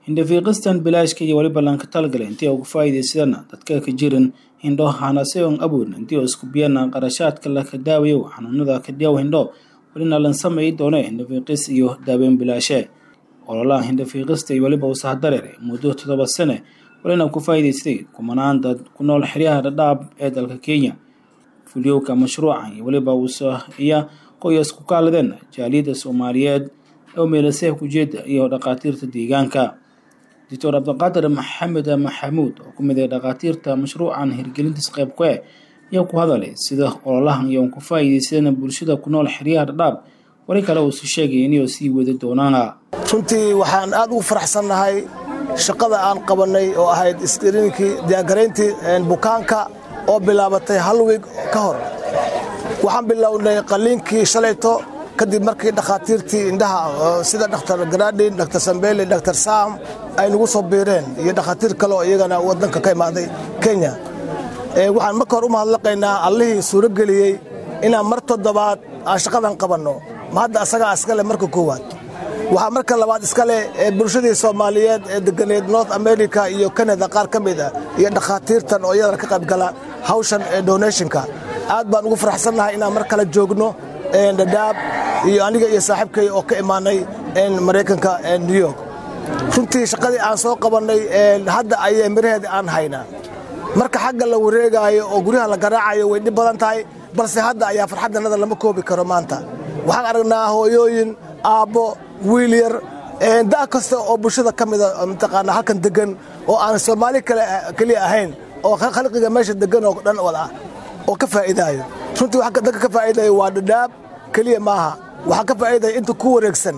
indhafiiqistan bilaashka iyo weliba lanka talgale intii ugu faa'iidaysadana dadka ka jirin hindho hanaseon awoodna intii oo isku biyana qarashaadka laka daawayo xanuunada kadhiyaw hindho welina lan sameyi doone hindhafiiqis iyo daaweyn bilaashe ololaha hindhafiiqista iyo weliba wasahdareer muddo toddoba sane welina ku faa'iidaystay kumanaan dad ku nool xeryaha dhadhaab ee dalka kenya fulyowka mashruucan iyo weliba wasaiya qoyas ku kaaladeen jaaliyadda soomaaliyeed ee meelaseha kujeeda iyo dhakhaatiirta deegaanka doctor cabdiqaadir maxamed maxamuud oo ku mid ah dhakhaatiirta mashruucan hirgelintiis qayb ku eh ayaa ku hadalay sida ololahan iyo ku faa'iidaysadeen bulshada ku nool xeryaha dhadhaab wali kale uusu sheegay inay sii wadi doonaana runtii waxaan aad ugu faraxsannahay shaqada aan qabannay oo ahayd iskriinkii diyaargarayntii bukaanka oo bilaabatay hal wiig ka hor waxaan bilownay qalliinkii shalayto kadib markii dhakhaatiirtii indhaha sida dhakhtar garaadhin dhakhtar sambele dhakhtar saam ay nagu soo biireen iyo dhakhaatiir kale oo iyagana waddanka ka imaaday kenya waxaan marka hor u mahadlaqaynaa allihii suuro geliyey inaan mar toddobaad aan shaqadan qabanno ma hadda asagaa iskale marka koowaad waxaa marka labaad iskale bulshadii soomaaliyeed ee deganeed north america iyo kanada qaar ka mid ah iyo dhakhaatiirtan oo iyadana ka qaybgala hawshan ee donationka aad baan ugu faraxsannahay inaan mar kale joogno dhadhaab iyo aniga iyo saaxiibkay oo ka imaanay maraykanka new york runtii shaqadii aan soo qabannay hadda ayay miraheeda aan haynaa marka xagga la wareegaayo oo guryaha la garaacayo way dhib badan tahay balse hadda ayaa farxaddanada lama koobi karo maanta waxaan aragnaa hooyooyin aabbo wiil yar da' kasta oo bulshada ka mida mataqaanaa halkan degan oo aan soomaali keliya ahayn oo khalqiga meesha degan oo dhan wad ah oo ka faa'iidaayo runtii waxa dadka ka faa'iidaya waa dhadhaab keliya maaha waxaa ka faa'iidaya inta ku wareegsan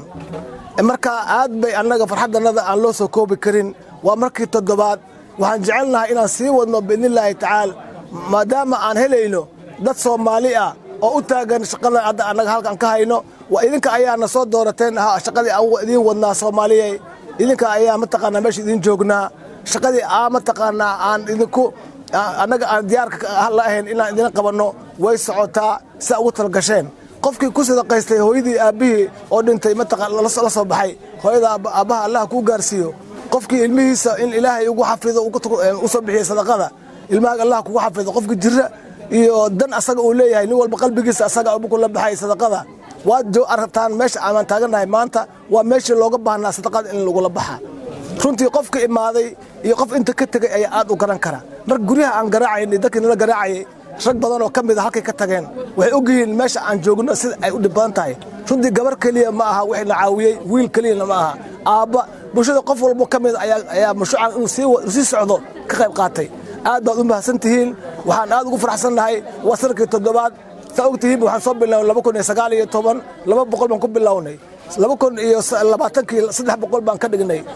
marka aad bay annaga farxaddannada aan loo soo koobi karin waa markii toddobaad waxaan jecelnahay inaan sii wadno biidnillaahi tacaala maadaama aan helayno dad soomaali ah oo u taagan shaqadan hadda annaga halkan ka hayno waa idinka ayaana soo doorateen shaqadii aan idiin wadnaa soomaaliyey idinka ayaa mataqaanaa meesha idiin joognaa shaqadii aa mataqaanaa aan idinku annaga aan diyaarka la ahayn inaan idin qabanno way socotaa siaa ugu talagasheen qofkii ku sadaqaystay hooyadii aabbihii oo dhintay mataqaan la soo baxay hooyada aabbaha allah kuu gaarsiiyo qofkii ilmihiisa in ilaahay ugu xafido u soo bixiya sadaqada ilmahaaga allah kugu xafido qofkii jira iyo dan asaga uu leeyahay nin walba qalbigiisa asaga kula baxay sadaqada waad aragtaan meesha aan taagannahay maanta waa meeshii looga baahnaa sadaqada in lagula baxa runtii qofka imaaday iyo qof inta ka tegay ayaa aad u garan kara marka guryaha aan garaacayn dadkii nala garaacayay rag badan oo ka mid a halkay ka tageen waxay og yihiin meesha aan joogno sida ay u dhib badan tahay runtii gabar keliya ma aha wixii la caawiyey wiil keliyana ma aha aabba bulshada qof walbo ka mid ayaa mashruucan inuu sii socdo ka qayb qaatay aad baad u mahadsan tihiin waxaan aad ugu faraxsannahay waa sanadkii toddobaad saa og tihiin waxaan soo bilownay laba kun iyo sagaal iyo toban laba boqol baan ku bilownay laba kun iyo labaatankii saddex boqol baan ka dhignay